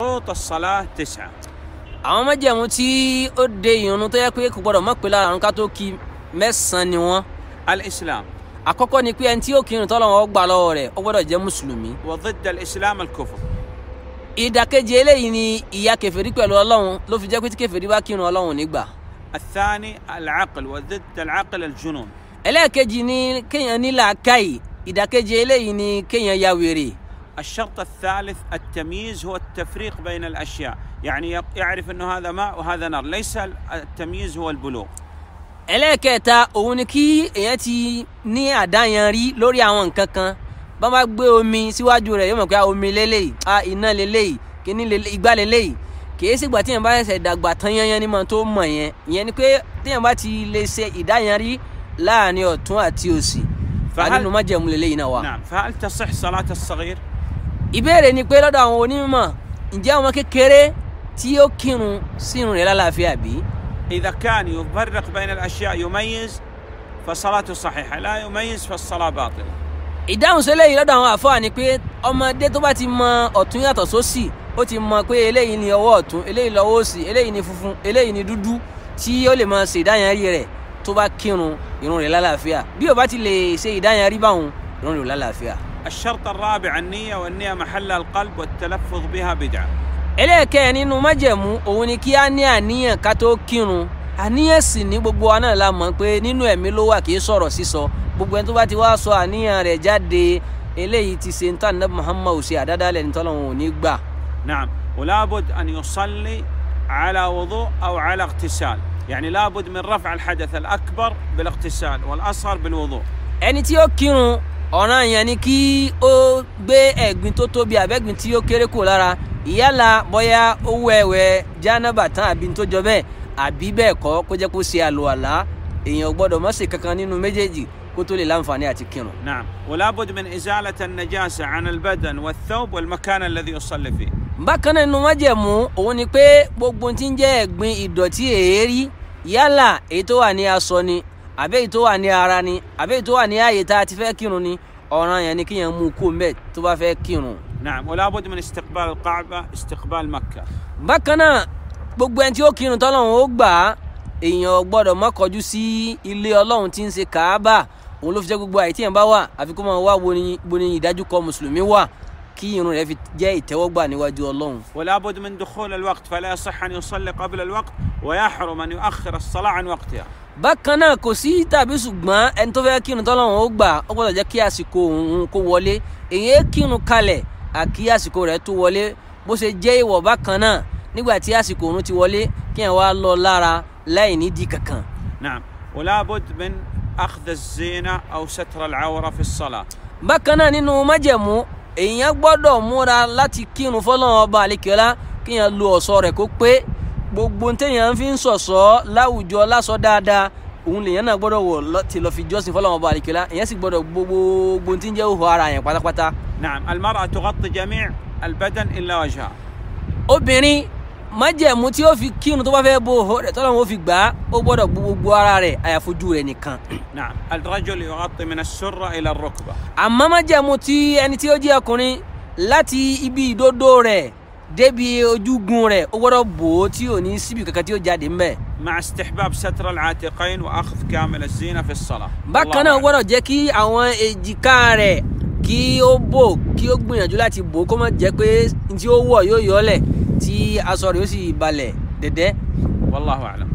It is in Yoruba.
شروط الصلاة تسعة àwọn májẹ̀mú tí ó de ìrun tó yẹ pé kò gbọdọ̀ mọ̀ pé lára àrùn ká tó kí mẹ́sàn-án ni wọ́n الإسلام àkọ́kọ́ ni pé ẹni tí yóò kírun tọ́lọ́run ó gbà lọ́wọ́ rẹ̀ ó gbọdọ̀ jẹ́ mùsùlùmí وضد الإسلام الكفر ìdàkejì eléyìí ni ìyà kèfèrí pẹ̀lú ọlọ́run ló fi jẹ́ pé tí kèfèrí bá kírun ọlọ́run nígbà الثاني العقل وضد العقل الجنون ẹlẹ́ẹ̀kejì ni kéèyàn ní làákàyè ìdàkejì eléyìí ni kéèyàn ya wèrè الشرط الثالث التمييز هو التفريق بين الأشياء يعني يق- يعرف أنه هذا ماء وهذا نار ليس التمييز هو البلوغ ẹlẹ́ẹ̀kẹta òun ni kí èèyàn ti ní àdáyanrí lórí àwọn nǹkan kan bá bá gbé omi síwájú rẹ̀ yóò mọ̀ pé ah, omi lélẹ́yìí ah, iná lélẹ́yìí kíní lélẹ́- igbá lélẹ́yìí kìí sígbà tí èèyàn bá ṣẹ̀ṣẹ̀ dàgbà tán yányán ní mọ̀ tó mọ̀ yẹn ìyẹn ni pé téèyàn bá ti lè ṣe ìdáyanrí láàrin ọ̀tún àti òsì Fahal- àdínú májẹ̀mú lélẹ́yìí náà wà. نعم فهل تصح صلاة الصغير؟ ìbéèrè ni pé lọ́dọ̀ àwọn onímọ̀ ǹjẹ́ ọmọ kékeré tí ó kírun sírun rẹ̀ lálàáfíà bí? إذا كان يفرق بين الأشياء يميز فصلاته صحيحة لا يميز فالصلاة باطلة ìdáhùn sílẹ̀ yìí lọ́dọ̀ àwọn àfáà ni pé ọmọdé tó bá ti mọ ọ̀tún yàtọ̀ sósì ó ti mọ pé eléyìí ni ọwọ́ ọ̀tún eléyìí lọ́wọ́ òsì eléyìí ni funfun eléyìí ni dúdú tí ó lè máa ṣe ìdáyanrí rẹ̀ tó bá kírun irun rẹ̀ lálàáfíà bí ó bá ti lè ṣe ìdáyanrí báwọn irun rẹ̀ ò lálàáfíà. الشرط الرابع النية والنية محلها القلب والتلفظ بها بدعة ẹlẹ́ẹ̀kẹ́ nínú májẹ̀mú òun ni kí á ní àníyàn ká tó kírun àníyàn sì ní gbogbo wa náà la mọ̀ pé nínú ẹ̀mí ló wà kì í sọ̀rọ̀ sísọ gbogbo ẹni tó bá ti wá sọ àníyàn rẹ̀ jáde eléyìí ti ṣe ń tàn ní muhammadu ṣe àdádálẹ̀ ní tọ́lọ́run ò ní gbà. نعم ولابد أن يصلي على وضوء أو على اغتسال يعني لابد من رفع الحدث الأكبر بالاغتسال والأصغر بالوضوء ẹni tí ó kírun ọ̀ràn yẹn ni kí ó gbé ẹ̀gbin tó tóbi àbẹ́gbin tí ó kéré kù lára ìyálà bóyá ó wẹ̀wẹ̀ jánábà tán àbí tó jọ bẹ́ẹ̀ àbí bẹ́ẹ̀ kọ́ kó jẹ́ kó ṣe àlùwàlá èèyàn ò gbọ́dọ̀ má ṣe kankan nínú méjèèjì kó tó lè láǹfààní àti kírun. نعم ولابد من إزالة النجاسة عن البدن والثوب والمكان الذي يصلي فيه bákan náà nínú májẹ̀mú òun ni pé gbogbo ohun tí ń jẹ́ ẹ̀gbin ìdọ̀tí èérí yálà èyí tó wà ní aṣọ ni àbí èyí tó wà ní ara ni àbí èyí tó wà ní ààyè tá a ti fẹ́ kírun ni ọ̀ràn yẹn ni kíyàn mú kó mbẹ́ tó bá fẹ́ kírun. نعم ولابد من استقبال الكعبة استقبال مكة bákan náà gbogbo ẹni tí ó kírun tọ́lọ́run ó gbà á èèyàn gbọ́dọ̀ má kọjú sí ilé ọlọ́run tí ń ṣe kàábà òun ló fi jẹ́ gbogbo àyè tí yẹn bá wà àfi kó máa wá wo ni bo ni ìdájúkọ mùsùlùmí wà kí irun rẹ̀ fi jẹ́ ìtẹ́wọ́gbà níwájú ọlọ́run. ولابد من دخول الوقت فلا يصح أن يصلي قبل الوقت ويحرم أن يؤخر الصلاة عن وقتها bákan náà kò sí tàbí ṣùgbọ́n ẹni tó fẹ́ kírun tọ́lọ́run ó gbà ó gbọ́dọ̀ jẹ́ kí àsìkò òun kó wọlé èyí kírun kalẹ̀ àkí àsìkò rẹ̀ tó wọlé bó ṣe jẹ́ ìwọ̀ bákan náà nígbà tí àsìkò òun ti wọlé kí ẹ̀ wá lọ lára láì nídìí kankan. نعم ولابد من أخذ الزينة أو ستر العورة في الصلاة bákan náà nínú májẹ̀mú èèyàn gbọ́dọ̀ múra láti kírun fọlọ́run ọba àlekèọ́lá kéèyàn lo ọ̀ṣọ́ rẹ̀ kó pé gbogbo téèyàn fi ń ṣọ̀ṣọ́ láwùjọ lásọ dáadáa òun lèèyàn náà gbọ́dọ̀ wọ̀ láti lọ fi jọ́sìn fọlọ́run ọba àlekèọ́lá èèyàn sì gbọ́dọ̀ gbogbo tí ń jẹ́ òhò ara yẹn pátápátá. نعم المرأة تغطي جميع البدن إلا وجهها obìnrin májẹ̀mú tí ó fi kírun tó bá fẹ́ bo òhò rẹ̀ tọ́lọ́run ó fi gbà á ó gbọ́dọ̀ bo gbogbo ara rẹ̀ àyàfojú rẹ̀ nìkan. نعم الرجل يغطي من السرة إلى الركبة àmọ́ májẹ̀mú tí ẹni tí ó jẹ́ ọkùnrin láti ibi ìdodo rẹ̀ débi ojúgun rẹ̀ ó gbọ́dọ̀ bò ó tí ò ní síbi kankan tí ó jáde ńbẹ̀. مع استحباب ستر العاتقين وأخذ كامل الزينة في الصلاة bákan náà ó gbọ́dọ̀ jẹ́ kí àwọn èjìká rẹ̀ kí ó bò kí ó gbìyànjú láti bò ó kó má jẹ́ pé tí ó wọ̀ yóò yọlẹ̀ tí aṣọ rẹ̀ ó sì balẹ̀ dẹ̀dẹ́. والله أعلم